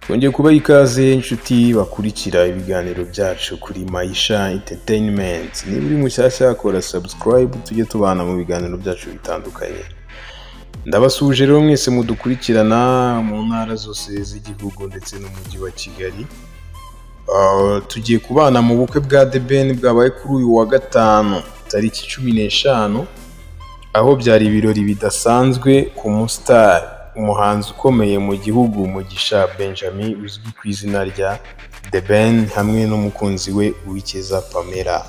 mwongeye kuba ikaze inshuti bakurikira ibiganiro byacu kuri mayisha interineti niba uri mushyashya kora sabusikarayibu tujye tubana mu biganiro byacu bitandukanye ndabasuje rero mwese mudukurikirana mu ntara zose z'igihugu ndetse n'umujyi wa kigali Ah, tugiye kubana mu bukwe bwa The Ben bwabaye kuri uyu wa gatanu tariki cumi n'eshanu aho byari ibirori bidasanzwe ku musitari umuhanzi ukomeye mu gihugu mugisha benjamin uzwi ku izina rya the ben hamwe n'umukunzi we uwikeza pamela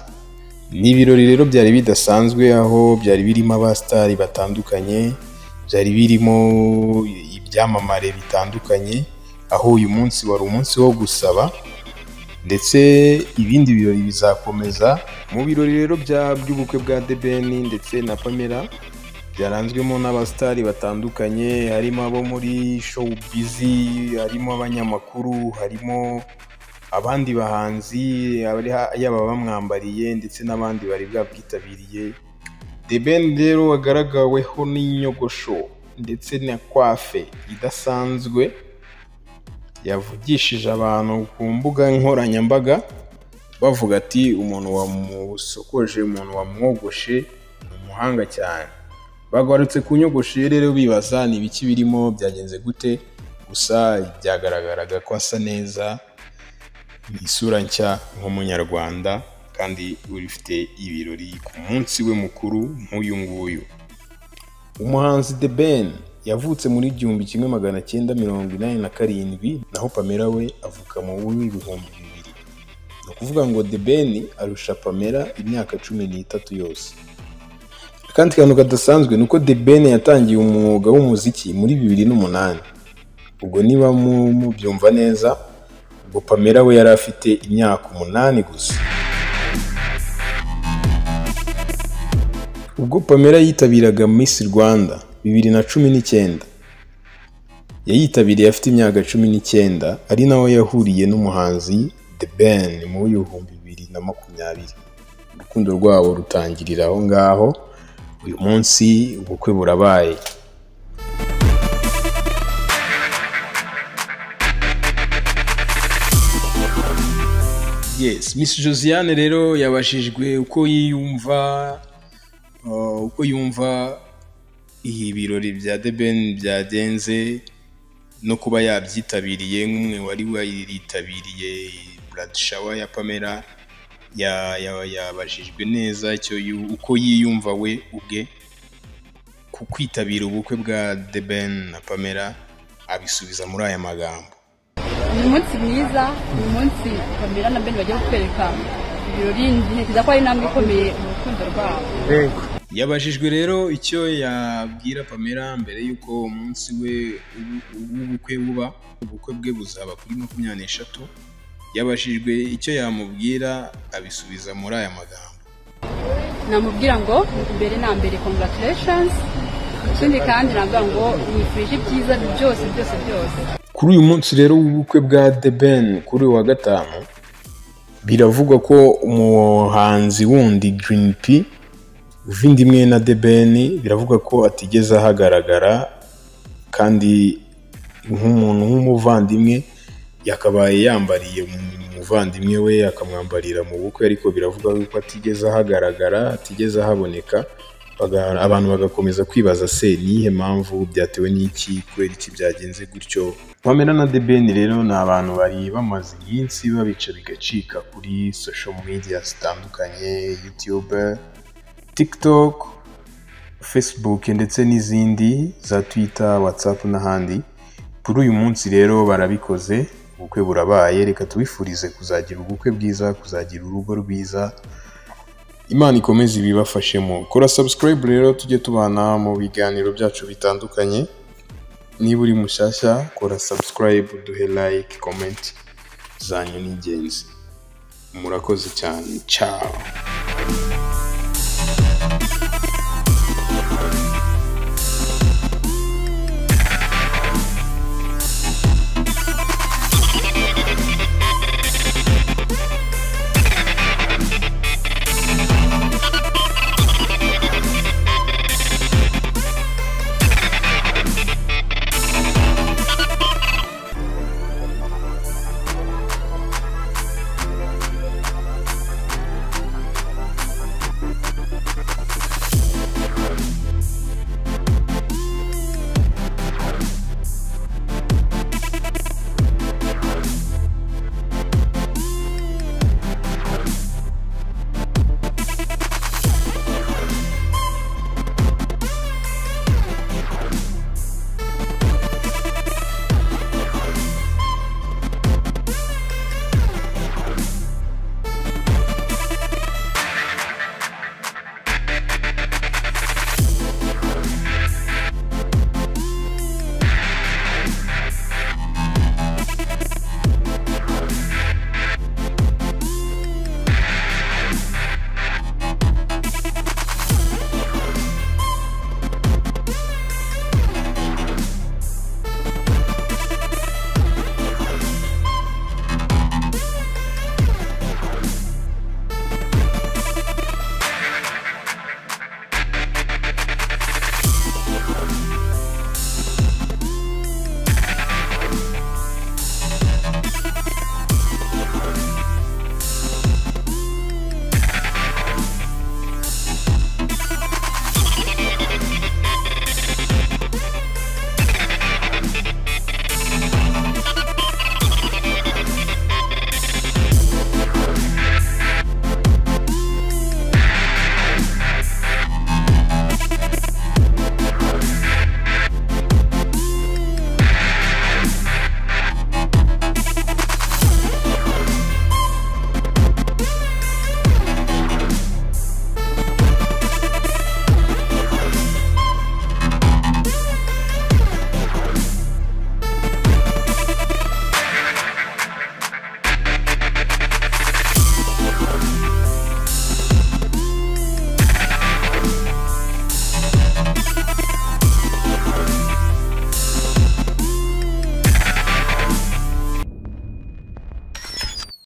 ni ibirori rero byari bidasanzwe aho byari birimo abasitari batandukanye byari birimo ibyamamare bitandukanye aho uyu munsi wari umunsi wo gusaba ndetse ibindi birori bizakomeza mu birori rero bya- by'ubukwe bwa debeni ndetse na pamela byaranzwemo n'abasitari batandukanye harimo abo muri showu bizi harimo abanyamakuru harimo abandi bahanzi abari ha- yaba bamwambariye ndetse n'abandi bari bwabwitabiriye debeni rero wagaragaweho n'inyogosho ndetse na kwafe idasanzwe yavugishije abantu ku mbuga nkoranyambaga bavuga ati umuntu wamusokoje umuntu wamwogoshe ni umuhanga cyane bagarutse ku nyogosho ye rero bibaza ni ibiki birimo byagenze gute gusa byagaragaraga ko asa neza ni isura nshya nk'umunyarwanda kandi ufite ibirori ku munsi we mukuru nk'uyu nguyu umuhanzi The Ben yavutse muri igihumbi kimwe magana cyenda mirongo inani na karindwi naho Pamela we avuka mu w'ibihumbi bibiri ni ukuvuga ngo The Ben arusha Pamela imyaka cumi n'itatu yose akandi kantu kadasanzwe ni uko The Ben yatangiye umwuga w'umuziki muri bibiri n'umunani ubwo niba mu- mubyumva neza ubwo Pamela we yari afite imyaka umunani gusa ubwo Pamela yitabiraga Miss Rwanda bibiri na cumi n'icyenda yayitabiriye afite imyaka cumi n'icyenda ari naho yahuriye n'umuhanzi The Ben mu bihumbi bibiri na makumyabiri urukundo rwabo rutangirira aho ngaho uyu munsi ubukwe burabaye yes Miss Josiane rero yabashijwe uko yiyumva Uh, uko yumva ibi birori bya The Ben byagenze no kuba yabyitabiriye nk'umwe wari waritabiriye Brad Shower ya Pamela ya- ya- yabajijwe neza icyo yu- uko yiyumva we ubwe ku kwitabira ubukwe bwa The Ben na Pamela abisubiza muri aya magambo ni umunsi mwiza ni umunsi bamera na bene bagiye kutwereka ibirori ntekereza ko ari intambwe ikomeye mu rukundo rwabo yabajijwe rero icyo yabwira Pamela mbere y'uko umunsi we w'u- w'ubukwe buba ubukwe bwe buzaba kuri makumyabiri n'eshatu yabajijwe icyo yamubwira abisubiza muri aya magambo namubwira ngo mbere na mbere congratulations ikindi kandi nabwira ngo nifurije ibyiza byose byose byose kuri uyu munsi rero w'ubukwe bwa The Ben kuri uyu wa gatanu biravugwa ko umuhanzi wundi Green P uvinda imwe na The Ben biravugwa ko atigeze ahagaragara kandi nk'umuntu nk'umuvandimwe yakabaye yambariye umu- umuvandimwe we akamwambarira mu bukwe ariko biravugwa ko atigeze ahagaragara atigeze ahaboneka baga- abantu bagakomeza kwibaza se niyihe mpamvu byatewe n'iki kubera iki byagenze gutyo Pamela na The Ben rero ni abantu bari bamaze iminsi babica bigacika kuri social media zitandukanye YouTube, TikTok, Facebook ndetse n'izindi za Twitter, WhatsApp n'ahandi kuri uyu munsi rero barabikoze ubukwe burabaye reka tubifurize kuzagira ubukwe bwiza kuzagira urugo rwiza imana ikomeze ibibafashemo kora subscribe rero tujye tubana mu biganiro byacu bitandukanye niba uri mushyashya kora subscribe duhe like comment zanyu ni ingenzi murakoze cyane ciao